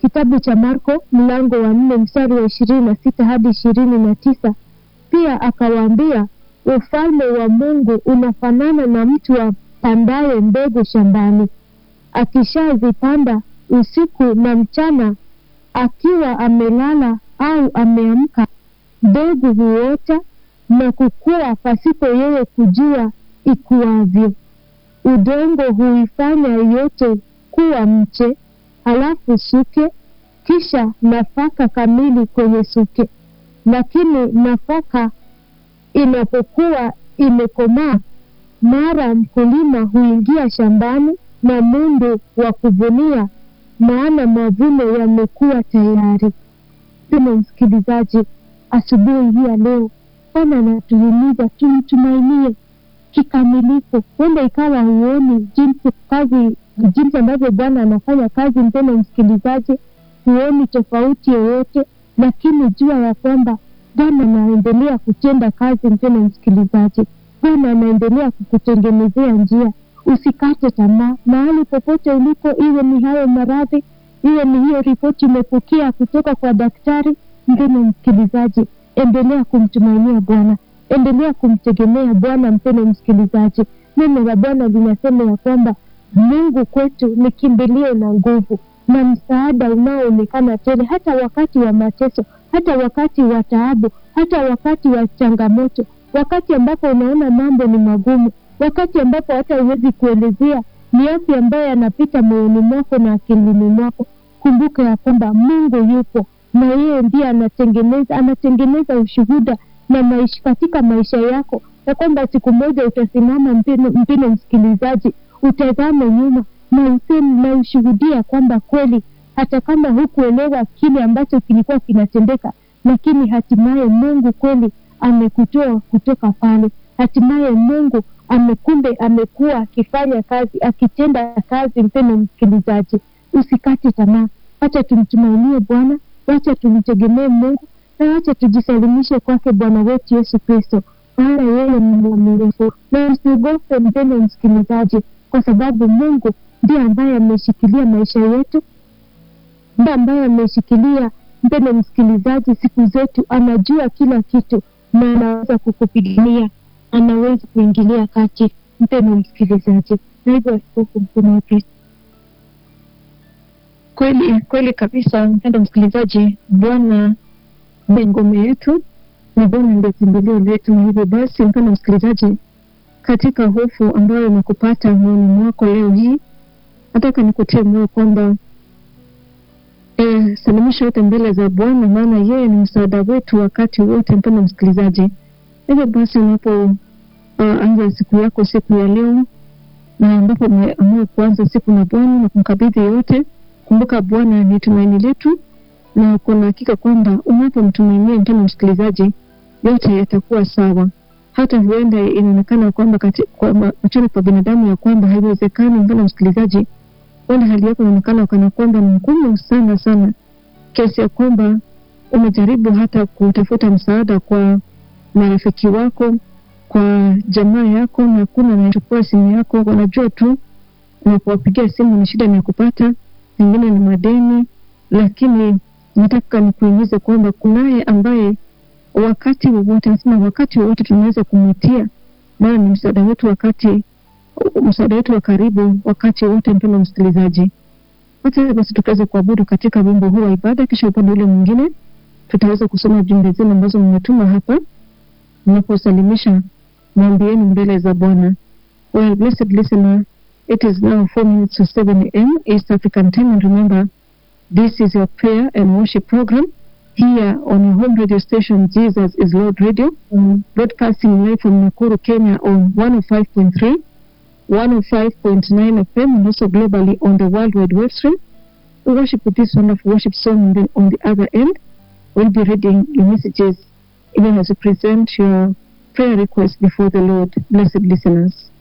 kitabu cha Marko mlango wa nne mstari wa ishirini na sita hadi ishirini na tisa pia akawaambia, ufalme wa Mungu unafanana na mtu apandaye mbegu shambani, akishazipanda usiku na mchana, akiwa amelala au ameamka, mbegu huota na kukua pasipo yeye kujua ikuavyo. Udongo huifanya yote kuwa mche, halafu suke, kisha nafaka kamili kwenye suke. Lakini nafaka inapokuwa imekomaa, mara mkulima huingia shambani na mundu wa kuvunia, maana mavuno yamekuwa tayari. Tuna msikilizaji, asubuhi hii ya leo Bwana anatuhimiza tumtumainie kikamilifu. Huenda ikawa huoni jinsi kazi jinsi ambavyo Bwana anafanya kazi, mpendo msikilizaji, huoni tofauti yoyote, lakini jua ya kwamba Bwana anaendelea kutenda kazi, mpendo msikilizaji. Bwana anaendelea kukutengenezea njia. Usikate tamaa mahali popote ulipo, iwe ni hayo maradhi, iwe ni hiyo ripoti umepokea kutoka kwa daktari. Mpendo msikilizaji, endelea kumtumainia Bwana, endelea kumtegemea Bwana. Mpendo msikilizaji, neno la Bwana linasema ya kwamba Mungu kwetu ni kimbilio na nguvu na msaada unaoonekana tele, hata wakati wa mateso, hata wakati wa taabu, hata wakati wa changamoto, wakati ambapo unaona mambo ni magumu, wakati ambapo hata huwezi kuelezea ni yapi ambayo yanapita moyoni mwako na akilini mwako. Kumbuka ya kwamba Mungu yupo na yeye ndiye anatengeneza anatengeneza ushuhuda na maisha katika maisha yako, ya kwamba siku moja utasimama, mpendo msikilizaji, utazame nyuma na useme na ushuhudia kwamba kweli, hata kama hukuelewa kile ambacho kilikuwa kinatendeka, lakini hatimaye Mungu kweli amekutoa kutoka pale. Hatimaye Mungu amekumbe amekuwa akifanya kazi, akitenda kazi. Mpendo msikilizaji, usikate tamaa, wacha tumtumainie Bwana, wacha tumtegemee Mungu na wacha tujisalimishe kwake Bwana wetu Yesu Kristo, maana yeye ni mwaminifu. Na usiogope mpendo msikilizaji, kwa sababu Mungu ndiye ambaye ameshikilia maisha yetu, ndiye ambaye ameshikilia mpendo msikilizaji siku zetu. Anajua kila kitu na anaweza kukupigania, anaweza kuingilia kati, mpendo msikilizaji. Na hivyo askofu mkuu wa Kristo Kweli kweli kabisa, mpendo msikilizaji, Bwana ndiye ngome yetu na Bwana ndiye kimbilio letu. Na hivyo basi, mpendo msikilizaji, katika hofu ambayo imekupata moyoni mwako leo hii, nataka nikutie moyo kwamba e, salimisha yote mbele za Bwana, maana yeye ni msaada wetu wakati wote. Mpendo msikilizaji, hivyo basi unapo uh, anza siku yako siku ya leo na ambapo umeamua kuanza siku na Bwana na kumkabidhi yote Kumbuka Bwana ni tumaini letu, na kuna hakika kwamba unapomtumainia mpendo msikilizaji, yote yatakuwa sawa. Hata huenda inaonekana kwamba machoni pa binadamu ya kwamba haiwezekani, mpendo msikilizaji, huenda hali yako inaonekana kana kwamba ni ngumu sana sana, kiasi ya kwamba umejaribu hata kutafuta msaada kwa marafiki wako, kwa jamaa yako, na kuna anayechukua simu yako, wanajua tu na kuwapigia simu ni shida ni ya kupata pengine ni madeni, lakini nataka nikuhimize kwamba kunaye ambaye wakati wowote, nasema wakati wowote tunaweza kumwitia, maana ni msaada wetu wakati msaada wetu wa karibu wakati wote. Mpendo msikilizaji, hata basi tukaweza kuabudu katika wimbo huu wa ibada, kisha upande ule mwingine tutaweza kusoma jumbe zenu ambazo mmetuma hapa. Mnaposalimisha mwambieni mbele za Bwana. Well, blessed listener It is now 4 minutes to 7 a.m. East African time. And remember, this is your prayer and worship program here on your home radio station, Jesus is Lord Radio, um, broadcasting live from Nakuru, Kenya on 105.3, 105.9 FM, and also globally on the World Wide Web stream. We worship with this wonderful worship song. And then on the other end, we'll be reading your messages even as you present your prayer requests before the Lord. Blessed listeners.